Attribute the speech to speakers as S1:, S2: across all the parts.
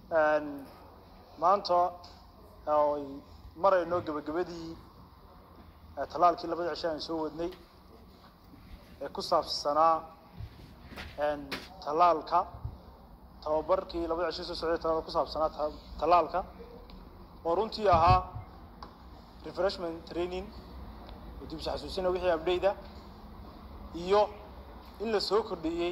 S1: maanta ay marayno gebagabadii tallaalkii labada cisho aan soo wadnay ee ku saabsanaa tallaalka tababarkii labada cisho soo socday tallaalka ku saabsanaa tallaalka oo runtii ahaa refreshment training oo dib isu xasuusina wixii update-a iyo in la soo kordhiyey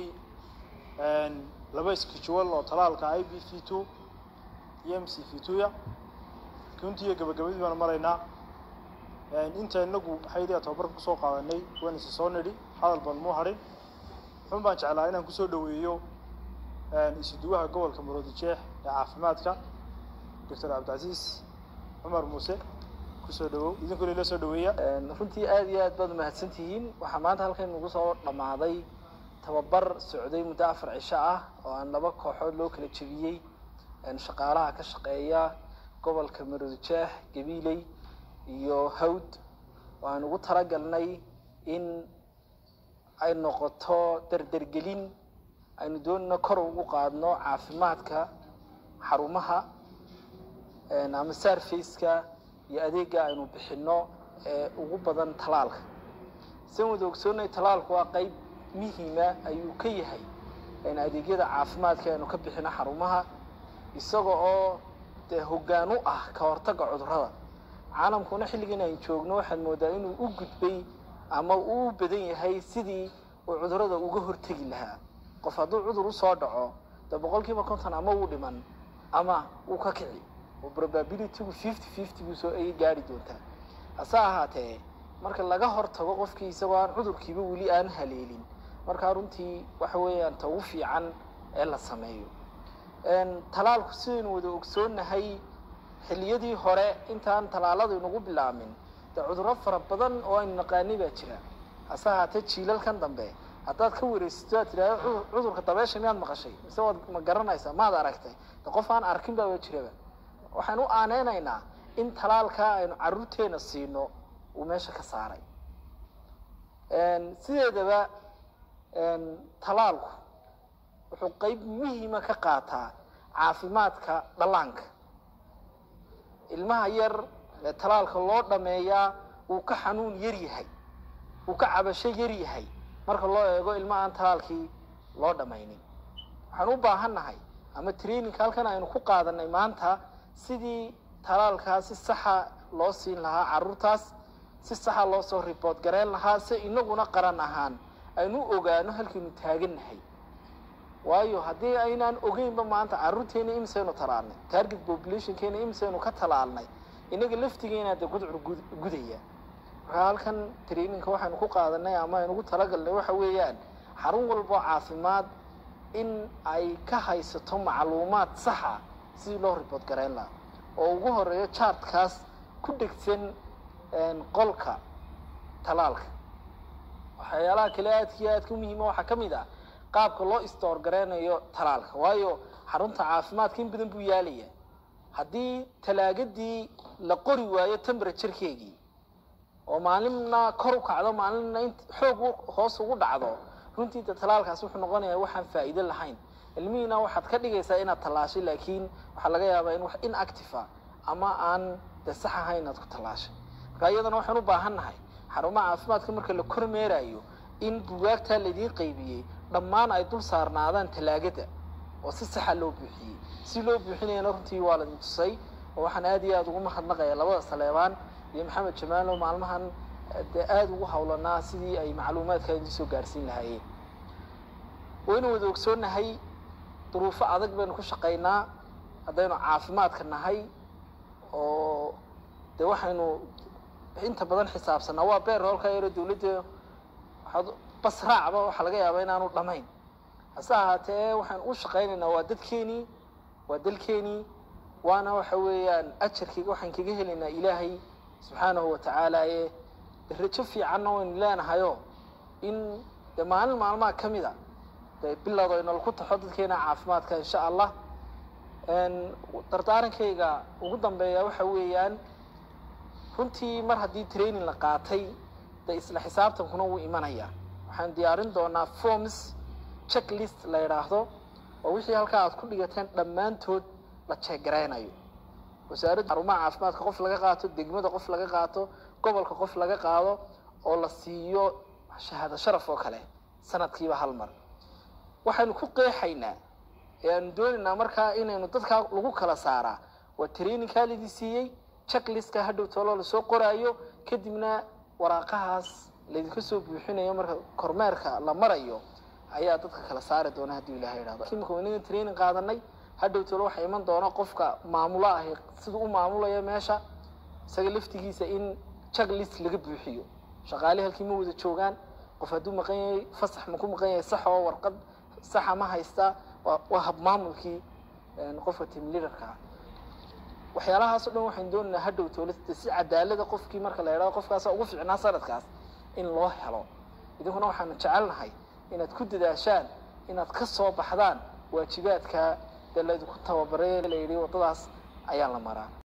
S1: laba schedule oo tallaalka i b v two iyo m c v two-ya runtii iyo gabagabadii baan maraynaa inta inagu xaydiga tababarka kusoo qaadanay waan isa soo nidhi hadal baan muu hadhin xun baan jeclaa inaan kusoo dhaweeyo isuduwaha gobolka maroodijeex ee caafimaadka doctor cabdicasiis cumar muuse kusoo dhawow idinkuna ila soo dhaweeya
S2: runtii aada iyo aad baad umahadsan tihiin waxaa maanta halkan nagu soo dhammaaday tababar socday muddo afar cisho ah oo aan laba kooxood loo kala jebiyey shaqaalaha ka shaqeeya gobolka maroodijeex gabiiley iyo hawd oo aan ugu talagalnay in ay noqoto dardergelin aynu doonayno kor ugu qaadno caafimaadka xarumaha ama sarfaceka iyo adeega aynu bixino ee ugu badan talaalka sian wada ogsoonay talaalku waa qeyb muhiima ayuu ka yahay adeegyada caafimaadka aynu ka bixino xarumaha isaga oo dee hoggaan u ah ka hortagga cudurrada caalamkuna xilligan aynu joogno waxaad moodaa inuu u gudbay ama uu badan yahay sidii uu cudurrada uga hortegi lahaa qof hadduu cudur usoo dhaco dee boqol kiiba konton ama wuu dhiman ama wuu ka kici oo probabilitygu fifty fifty buu soo ayay gaari doontaa hase ahaatee marka laga hortago qofkii isagoo aan cudurkiiba weli aan haleelin markaa runtii waxa weeyaan ta ugu fiican ee la sameeyo talaalku sidaynu wada ogsoonnahay xilliyadii hore intaan talaaladu inagu bilaamin dee cudurro fara badan oo aynu naqaanay baa jira hase ahaatee jiilalkan dambe haddaad ka wareysato aad tidhahdo cudurka dabeesha miyaad maqashay mise waad ma garanaysaa maad aragtay de qof aan arkin baaba jiraba waxaan u aaneynaynaa in talaalkaa aynu carruurteena siino uu meesha ka saaray sideedaba talaalku wuxuu qeyb muhiima ka qaataa caafimaadka dhallaanka ilmaha yar ee talaalka loo dhameeyaa wuu ka xanuun yar yahay wuu ka cabasho yar yahay marka loo eego ilma aan talaalkii loo dhamaynin waxaan u baahannahay ama traininka halkan aynu ku qaadanay maanta sidii talaalkaa si saxa loo siin lahaa carruurtaas si saxa loo soo riboort gareyn lahaa si inaguna qaran ahaan aynu u ogaano halkaynu taagannahay waayo haddii aynaan ogeynba maanta carruurteena imisaynu talaalnay target populationkeena imisaynu ka talaalnay inaga laftigeena de gudcur gudaya markaa halkan traininka waxaynu ku qaadanay ama aynugu talagalnay waxa weeyaan xarun walbo caafimaad in ay ka haysato macluumaad saxa sidii loo riboort gareyn lahaa oo ugu horeeyo chartkaas ku dhegsan qolka talaalka waxyaalaha kale aadka iyo aadka muhiima waxaa ka mid ah qaabka loo istoor gareynayo talaalka waayo xarunta caafimaadka in badan buu yaalaya haddii talaagadii la qori waayo temberaturekeegii oo maalinna kor u kacdo maalinna in xoog hoos ugu dhacdo runtii de talaalkaas wuxuu noqonayaa waxaan faa'iido lahayn ilmihiina waxaad ka dhigaysaa inaad tallaashay laakiin waxaa laga yaabaa in wax inactiva ama aan de sax ahayn inaad ku tallaashay marka iyadana waxaan u baahan nahay xarumaha caafimaadka marka la kormeerayo in bugaagtaa laydiin qaybiyey dhammaan ay dul saarnaadaan talaagada oo si saxa loo buuxiyey si loo buuxinayana runtii waa laidin tusay oo waxaan aad iyo aada ugu mahadnaqaya labada saleebaan iyo maxamed jamaalo maalmahan dee aada ugu hawlanaa sidii ay macluumaadka idin soo gaarsiin lahaayeen waynu wada ogsoonnahay duruufo adag baynu ku shaqaynaa haddaynu caafimaadka nahay oo dee waxaynu inta badan xisaabsanaa waa beer hoolka yaro dawladda waxaad bas raacba waxaa laga yaabaa inaanu dhamayn hase ahaatee waxaan u shaqaynaynaa waa dadkeenii waa dalkeenii waana waxa weeyaan ajarkayga waxaan kaga helaynaa ilaahay subxaanahu watacaala ee rajo fiicanna waynu leenahayo in dee maalin maalmaha ka mid a dee bilowd aynala ku taxo dadkeena caafimaadka insha allah dardaarankayga ugu dambeeya waxa weeyaan runtii mar haddii training la qaatay dee isla xisaabtankuna wuu imanaya waxaan diyaarin doonaa forms checklist la yidhaahdo oo wixii halkaa aad ku dhigateen dhammaantood la jeegaraynayo wasaaradda xarumaha caafimaadka qof laga qaato degmada qof laga qaato gobolka qof laga qaado oo la siiyo shahaado sharaf oo kale sanadkiiba hal mar waxaynu ku qeexaynaa ee aanu doonaynaa markaa inaynu dadkaa lagu kala saaraa waa traininkaa lidii siiyey checklistka hadhow tooloo lasoo qoraayo kadibna waraaqahaas laydinka soo buuxinayo marka kormeerka la marayo ayaa dadka kala saari doona haddii ilahay idhahdo imika wanaga training qaadanay hadhow toolo waxaa iman doona qofka maamulo ahi siduu u maamulayo meesha isaga laftigiisa in checklist laga buuxiyo shaqaale halkii ma wada joogaan qof hadduu maqan yahay fasax ma ku maqan yahay sax oo warqad saxa ma haystaa waa waa hab maamulkii qofka team leaderka ah waxyaalahaas o dhan waxaan doonaynaa hadhow toolista si cadaalada qofkii marka la idhahdo qofkaasa ugu fiicnaa sanadkaas in loo helo idinkuna waxaanu jecelnahay inaad ku dadaashaan inaad ka soo baxdaan waajibaadka dee laydinku tababaray la yidhi waddadaas ayaa la maraa